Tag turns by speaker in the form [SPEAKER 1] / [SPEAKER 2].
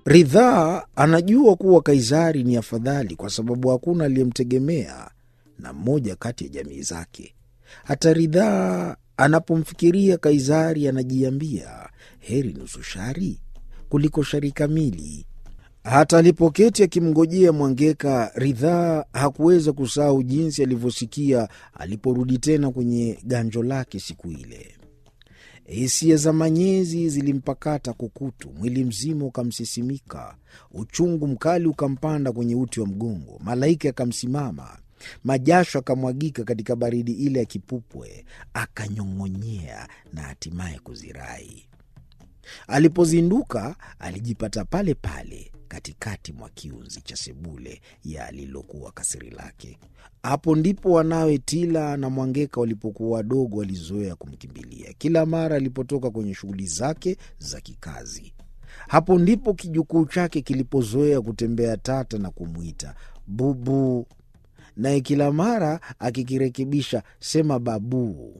[SPEAKER 1] Ridhaa anajua kuwa Kaisari ni afadhali kwa sababu hakuna aliyemtegemea na mmoja kati ya jamii zake. Hata Ridhaa anapomfikiria Kaisari anajiambia heri nusu shari kuliko shari kamili. Hata alipoketi akimngojea Mwangeka, Ridhaa hakuweza kusahau jinsi alivyosikia aliporudi tena kwenye ganjo lake siku ile. Hisia za manyezi zilimpakata kukutu, mwili mzima ukamsisimika, uchungu mkali ukampanda kwenye uti wa mgongo, malaika akamsimama, majasho akamwagika katika baridi ile ya kipupwe, akanyong'onyea na hatimaye kuzirai. Alipozinduka alijipata pale pale katikati mwa kiunzi cha sebule ya lililokuwa kasiri lake. Hapo ndipo wanawe Tila na Mwangeka walipokuwa wadogo walizoea kumkimbilia kila mara alipotoka kwenye shughuli zake za kikazi. Hapo ndipo kijukuu chake kilipozoea kutembea tata na kumwita bubu, naye kila mara akikirekebisha sema babuu.